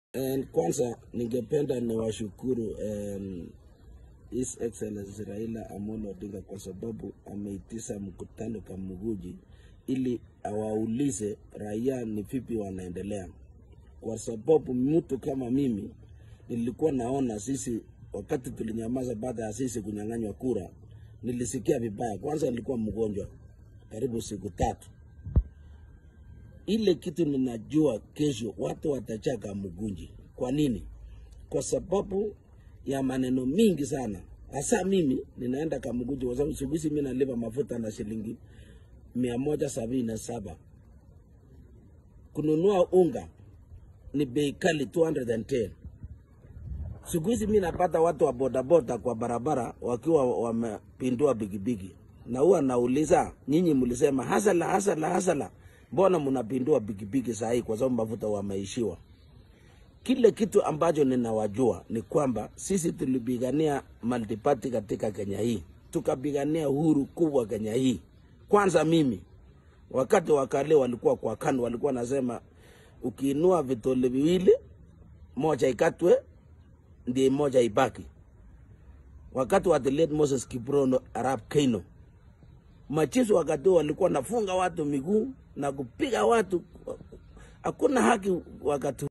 And kwanza ningependa niwashukuru um, His Excellency Raila Amolo Odinga kwa sababu ameitisha mkutano Kamuguji ili awaulize raia ni vipi wanaendelea, kwa sababu mtu kama mimi nilikuwa naona sisi, wakati tulinyamaza baada ya sisi kunyang'anywa kura, nilisikia vibaya. Kwanza nilikuwa mgonjwa karibu siku tatu. Ile kitu ninajua kesho watu watachaka Kamugunji. Kwa nini? Kwa sababu ya maneno mingi sana. Hasa mimi ninaenda Kamugunji kwa sababu siku hizi mimi nalipa mafuta na shilingi mia moja sabini na saba. Kununua unga ni bei kali 210. Siku hizi mimi napata watu wa bodaboda kwa barabara wakiwa wamepindua bigibigi, na huwa nauliza nyinyi, mlisema hasala hasala hasala, mbona mnapindua bigibigi saa hii? Kwa sababu mafuta wameishiwa. Kile kitu ambacho ninawajua ni kwamba sisi tulipigania multiparty katika Kenya hii, tukapigania uhuru kubwa Kenya hii. Kwanza mimi wakati wakale walikuwa kwa KANU walikuwa nasema ukiinua vitole viwili, moja ikatwe ndiye moja ibaki. Wakati wa the late Moses Kiprono Arap Keino, machifu wakati huo walikuwa nafunga watu miguu na kupiga watu, hakuna haki wakati